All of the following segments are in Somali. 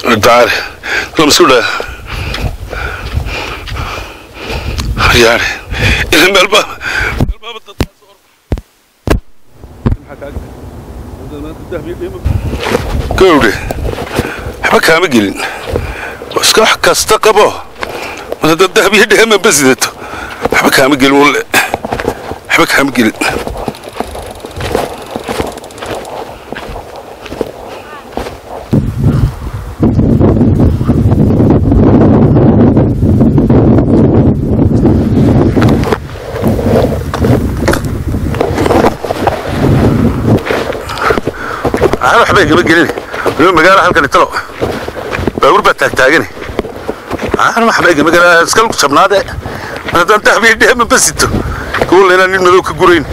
تعال المسؤولة يعني إلى الباب الباب gawdhe waxba kaama gelin oo iska wax kasta qabo mar haddaad dahabiyo dheemanba sidato waxba kaama gelin walle waxba kaama gelin aan waxba igama gelin waliba magaalo halkan italo baabuur baa taagtaagani aan waxba igama gelin iska lug jabnaade mar haddaan dahabiyo dheemanba sito kuwalla inaan nin madow ka gurayn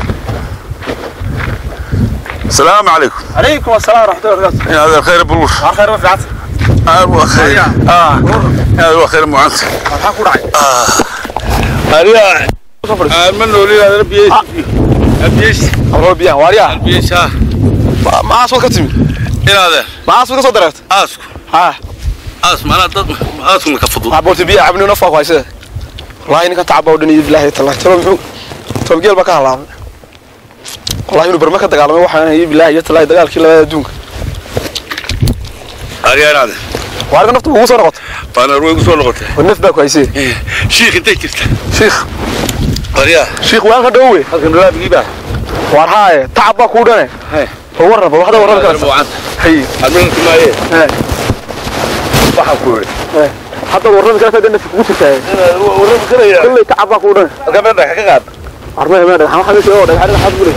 السلام عليكم عليكم السلام ورحمة الله وبركاته يا هذا الخير ابو الوش على خير وفي عسل هذا خير اه هذا خير معانت maxaa ku dhacay هذا من ولي هذا بيش بيش abro biyaha waaryaa بيش ها maas wad ka timi الى هذا maas wad ka soo dareerta اسك ha اسك ما انا اسك ما كفضوا waxaa boorta biyaha cabni nafaa ku haysee wallaahi ninkan tacaba oo dhan iyo bilaahi tallahi talo muxuu tolgeel baa ka halaabay wallaahi inuu barma ka dagaalamay waxaan iyo bilaahi iyo tallahi dagaalkii labada adduunka هذا هذا waarka naftu ugu soo noqota انا روي قصور لغته oo naf baa ku haysee شيخ انت جرت shiikh قريا shiikh waan ka dhowe halkan لا بيبا waar haaye tacab baa kuu dhane Hey. oo warraba waxda warraba karta معانت hay المهم ما ايه he waxa ku yiri he hadda warraba karta dhan naf kugu jirtaa warraba karaya kullay tacab baa kuu dhane gabadha ka qaad armay ma dhagax waxa meesha oo dhagax dhagax bule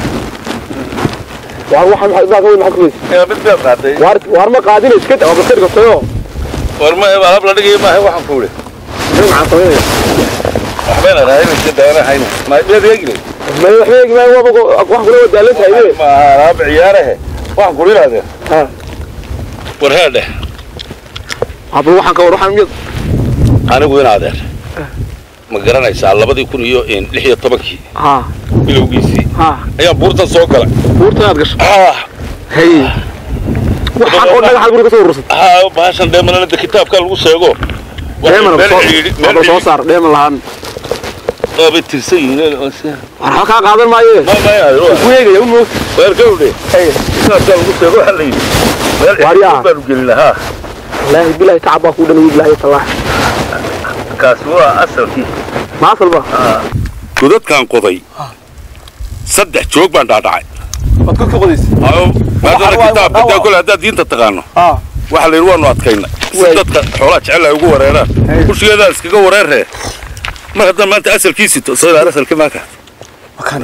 waar waxa maxay baa weyn maxay ku ee mid baa qaaday waar waar ma qaadin iska daa ba sirga tayo warma ee alab la dhigay ma waxa ku yiri nin maxaa sameeyay waxbayna raadinaysa daana hayna ma biyad yagli ma waxay ma waa wax kula wadaalan tahay ma raab ciyaarahe wax ku yiraahdo ha war heede haba waxaan ka war waxaan mid anigu in adeer ma garanaysaa labadii kun iyo lix iyo tobankii ha bilowgiisii ha ayaa buurtan soo galay buurta aad gasho ah hay waxaan oo dhagax guriga soo urursan ah baashan dheemanada kitaabka lagu sheego dheeman meel soo ciidi haba soo saar dheeman lahaan bay tirsan yihiin oo si war waxa ka qaadan maaye ma ma yaa ku eegaya u moog weer gawdhe hay kitaabka lagu sheego waxa la yidhi meel Waaryaa. ciidi baanu gelin lahaa wallahi billahi tacaba ku dhan billahi tallah kaas waa asalkii ma salba godadkan qoday saddex joog baan dhaadhacay wad ku qodis maadaama waa- kitaab waa- hadaa kole haddaad diinta taqaano ha waxa la yidhi waanu adkayna si Waay. dadka xoolaha jecel ay ugu wareeraan Hey. kushigeedaa iskaga wareerree mar haddaan maanta asalkiisi to soo ilaali asalkii maaka wakan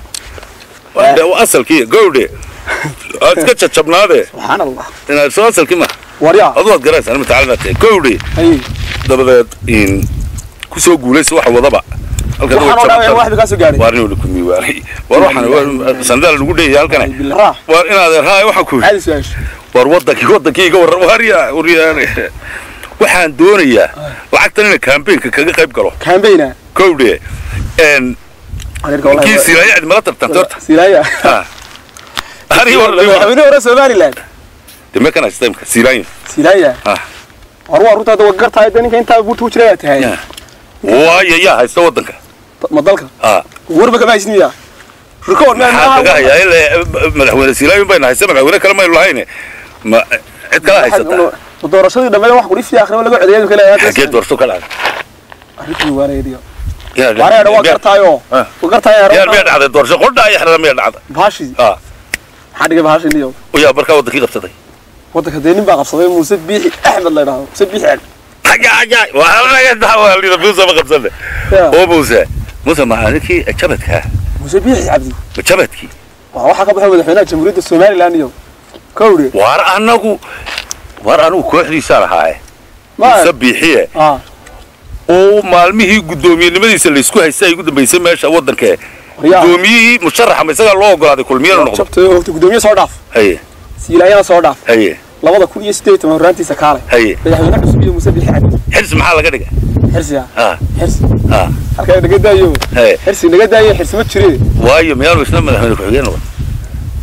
Waa de- waa asalkii gowdhe aad iska jajabnaade subxaan allah inaad soo asalkii ma waryaa adu waad garaysaa nima tacalina tahay gowdhe hay dabadeed in ku soo guulaysa waxa wadaba halkan waxaan oo dhaawacay waxba ka soo gaaray waar inuu ku miiwaanay war waxaan sandaal lagu dheeyay halkan raa waar inaad raay waxa ku caadi su'aash war wadankii wadankii iga warra waarya waryaane waxaan doonayaa lacagtan inay campaignka kaga qayb galo kaambayna kowdhe n adeerka wallahi kii silaaya cid mala tartanta horta silaaya Ha. Ani war madaxweyne hore somaliland deme kana systemka silaaya silaaya Ah. war waa runtaada waa gartahay de ninka intaa buurta ku jira ayaa tahay Ya. waayo yaa haysta wadanka ma dalka ha warba kama haysniya rikoor maxaa kaga hayaa ilaa madaxweyne silaaya bayna haysta madaxweyne kale maynu lahayn ma cid kala haysataa ma doorashadii dhammeed wax kudhi fiiakhrimo laga codeeyay kale xagee doorso ka dhacday arrintii waareediyo Yaa- waareeda waa miyaa- gartaayo Ah. waa gartaayo yaa miyaa dhacday doorasho qodhaa iyo xerada miyaa dhacday bahashi ha maxaa dhigay bahashi niyo yaa markaa wadankii qabsaday wadanka dee nin baa qabsaday muuse biixi axmed la yidhaahdo muuse biixi axmed Ajaajay, waa laga dacwaalida Muuse ma qabsane. Ya. Oo Muuse, Muuse ma anikii jabadka, muuse biixi cabdi ma jabadkii. waa waxaa ka baxay madaxweynaha jamhuuriyadda somaliland iyo kowdhe Waar anagu waar anigu kooxdiisa lahaa ma Muuse biixiye ah oo maalmihii guddoomiyenimadiisa la isku haystay ay ugu dambeysay meesha wadanka waryaa guddoomiyihii musharaxa ma isagaa loo ogolaaday kulmiyana noqdo jabtay hogta gudoomiye soo dhaaf haye siilaayana soo dhaaf haye labada kun iyo siddeed iyo toban horraantiisa kaalay haye madaxweyne cusub iyo muuse biixi cabdi xirsi maxaa laga dhigay xirsiya ha xirsi ha halkaa naga daayo haye xirsi naga daayo xirsi ma jire waayo miyaanu isna madaxweyne ku-xigeen noqon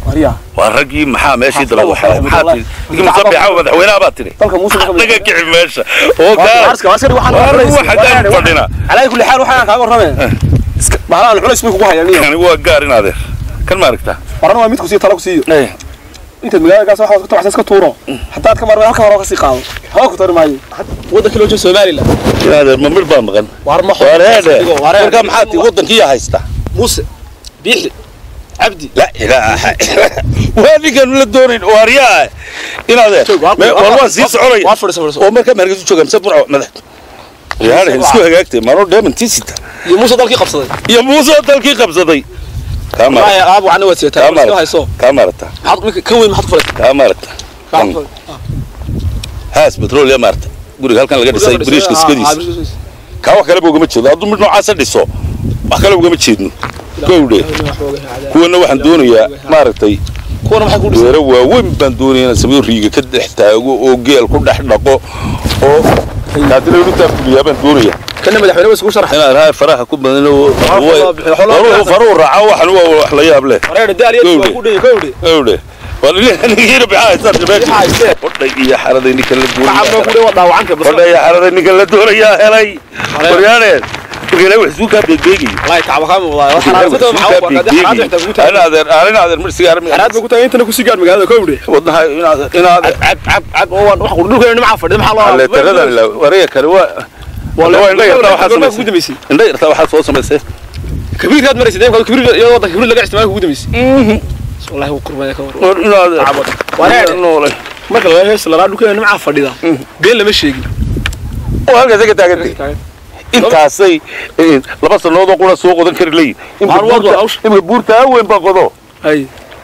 waryaa waa raggii maxaa meeshii Xaflad daba waxaa waxay maxaa wallahi. tiri ninka musabixa madaxweynaha baa tiri dalka muuse naga kici meesha oo kaa arska askari waxaan Waar culays- waxa gaar fadhina. calaa kulli xaal waxaan kaaga warramay iska bahlaan culays bay kugu hayaan niyo kani waa gaar in adeer kan ma aragtaa warana waa mid ku sii tala ku siiyo Eh, intaad magaalada gaas waxaad ka tabacsan iska tuuro haddaad ka marmay halka hore ka sii qaado hawa ku tari maayo waddanka loo jeedo somaliland in adeer ma mir baa maqan waar ma wareede wareede markaa maxaa tii waddankiiya haysta muuse biixi cabdi la ilaaha waa ninkan la doonayn waaryaa in adeer me- war waan sii soconaya waa fadhiso fadhiso oo markaa mahargeysa jooga mise burco madax yaale isku hagaagtay maro dheemantii sita iyo muuse dalkii qabsaday iyo muuse dalkii qabsaday kaa wallaahi maarata aab waxna waad seetaa kaa iska maarata hayso kaa maarata maxaad ninka ka weyn maxaad ku falaysaa kaa maarata Kaa Mm. ku falay- haas petrol ya maarata guriga halkan laga dhisay biriishka Ah, ah, iskadiisa biriishka kaa wax kaleba ugama jeedo hadduu mid noocaasa dhiso wax kale ugama jeedno gowdhe kuwana waxaan doonayaa maaragtay kuwana maxay ku dhisay weero waaweyn baan doonaya inaan sameeyo riiga ka dhex taago oo geel ku dhex dhaqo oo kaadina intaa fuliyaa baan doonaya kana madaxweyne way isugu sharaxay inaad rahay faraha ku badan oo faruu raaca waxan waa wax la yaab leh wareede daaliya Gowdhe. waa ku dhigay gowdhe gowdhe nigiina maxaa haystaan Maxaa meesha haysteen? qodhay iyo xaraday ninka la kacabna ku doonaya dhigay waa dhaawacanka bas qodhay iyo xaraday ninka la doonayaa helay qoryaaneen marka ilaahay wax isuu kaa beegbeegayo wallahi kacba kaa muuqdaa wax xaraasada maxaa u qaaday xaraad waxta kugu tahay inaadeer inaadeer mar sigaar xaraad ba ku tahay intana ku sii gaar magaalada gowdhe wadnaha inaadeer inaadeer cab cab cab oo waan wax ku dhulkeena nimca fadhida maxaa loo leetaradan la wareega kale waa waa indha yartaa waxaa ku samaysay dambeysay indha yartaa waxaa soo samaysay kabiirkaad maraysa deemka kabiir iyadoo waddanka kabiir laga isticmaalo kugu dambeysay wallahi wuu qurmaya ka war war inaadeer Wareer. noole marka laga hees la dhulkeena nimca fadhida been lama sheegin oo halkaas ka taagantay intaasay eh, laba sanood oo qura soo qodan kari leeyihin Waar waar waa hawsha. imika buurta weyn baa qodo ay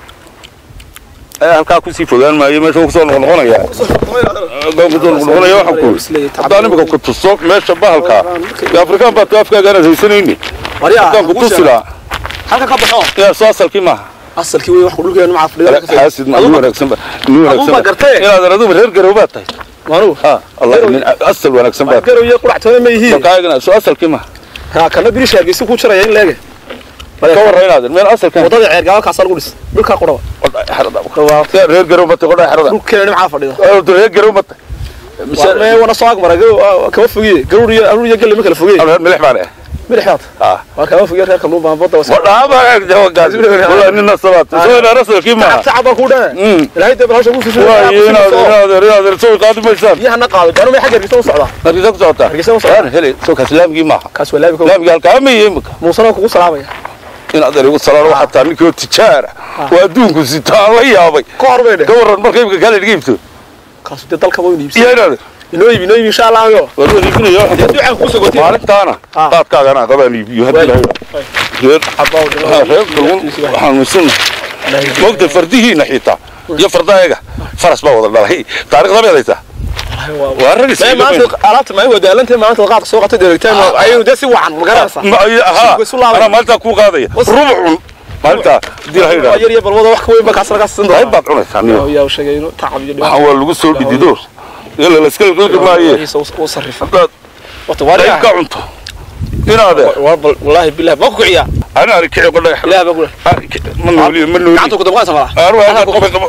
ayaa halkaa kusii fogaan maayo meesha wuu kusoo noqnoqonaya kusoo noqnoqonaya waxaan ku haddaan imika ku tuso meesha bahalka iyo afrikaan baa afkaaga aanad haysanayni haddaan ku tusi lahaa halka ka baxo yaa soo asalkii maaha asalkii wey wax ku dhulkeena nimca fadhida xaasid ma nin wanaagsan ba nin wanaagsan baa ba gartay. inaad aduba reer garow baad tahay maanu ha allah nin asal wanaagsan baad garow iyo quractoona ma yihiin markaagana soo asalkii maaha ha kana birish hargeysa ku jiraya in leege ka warra inaad meel asalkan wadada ceer gaalkaas lagu dhis dhulka quraba yaa reer garow ma tahay qodhaa xerada dhulkeena nimca fadhida reer garow ma tahay mee wana soo agmara kama fogiye garur iyo arur iyo gelle ma kala fogiye milix baan eh midhaxaad ah waa kama fogiye reerka luuba badda was wadhaaba jawagaas wala nin nasabaad soo ina rasulkii maaha tacab baa ku dhahe Mm. ilaahay dee balhawsha ku fushay waayo inaad inaad inaad soo qaadi maysaan biyahana qaado gaanu may xagga hargeysa u socdaa hargeysa ku socotaa Hargeysa ku socotaa. waan helay soo kaas laamigii maaha kaas waa laabi ka laamigii halkaa ma yihi imika muusana kugu salaamaya inaad erigu salaano waxaa taa ninkii oo tijaara waa adduunku sita aan la yaabay ka hor bay dhe ka warran marka imika kaale dhiga iibto kaas dee dalka waa iibsi iyo inaad inoo iibi inoo iibi insha allah yo war wada iibinaya dee ducaan kugu sogotay maalintaana Ah. qaadkaagana qabaan iibiyo haddii la reer ha, reer kalluun waxaan misanna moogta fardihiina xitaa iyo fardayaga faras baa wada dhalay taariikhda baad haysaa waa rag Mee isla maanta alaabta ma wadaalantay maanta qaadka soo qatay deegtaan ayuu dee si wacan ma garanaysaa ma aha Isu laabay. anaa maalintaa kuu qaadaya rubcun maalintaa hadii la waa yidhaahdo yar iyo balwada wax ka weyn ba kaas laga siin qayb doonaa baad cunaysaa niyo yaa sheegay inuu tacab iyo waxaan waa lagu soo dhidido ila la iska liqliqi maaye u sarrifa haddaad wata qayb waa ka cunto inaade والله بالله ما كوكو عيا ana ari kici qodhay لا بقول ma nooliyo ma nooliyo قعدت كنت بغيت ما arwaa qof qabo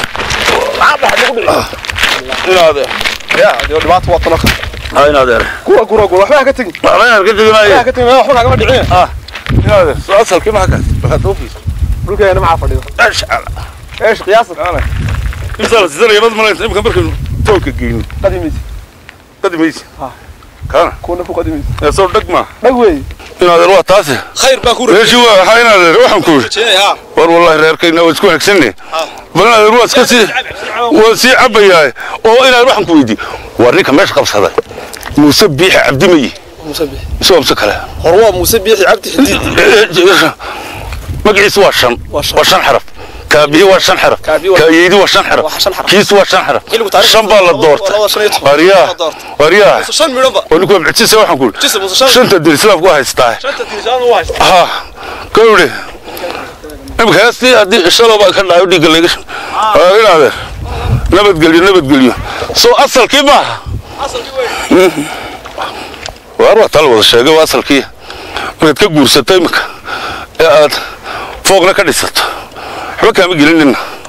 inaade يا دي دبات وطنك ha inaade كورا كورا كورا waxba ka tagin waxba inaan ka teginayo waxba ka tagin waxba kaga dhicin inaade soo asalkii ma kaas waxaad soo fiis dhulkeena ma fadhido ashcal ايش قياسك ana imsa la sidana yabad malaynta imka markaynu toolka geyno قديميس qadimaysi Ah. kana كنا فوق قديميس ee soo dhag ma دغوي inaade waa taasi خير باكور reeshi waa waxaa inaade waxaan ku yidhi ها war wallahi reerkayna waa isku hagsanne bal inaade waa iska sii waa sii cabayahay oo inaad waxaan ku weydiiye war ninka meesha qabsaday muuse biixi cabdimayi مسبح mise waa mise kale هو مسبح عبد حديد magaciisu waa shan Waa shan. waa shan xaraf kaabihi waa shan xaraf Kaabihi waa- kaayeydi waa shan xaraf Waa shan xaraf. kiisu waa shan xaraf Xilligu taariikhda shan baa la labada- doortay labada shan iyo toban. waryaa La doortay. waryaa شن ميدبا oo ninku waa mucjisa waxaan ku جسم yidhi شن shanta dir islaamku waa haystaa شنت تلفزيون واحد ha gawdhe imika heestii haddii shalow baa ka dhahay dhiigga layga waa inaadeer nabadgelyo nabadgelyo soo asalkii maaha اصل وين waar waa taa la wada sheegay waa asalkii markaad ka guursato imika ee aad foogna ka dhisato waxba kaama gelin nina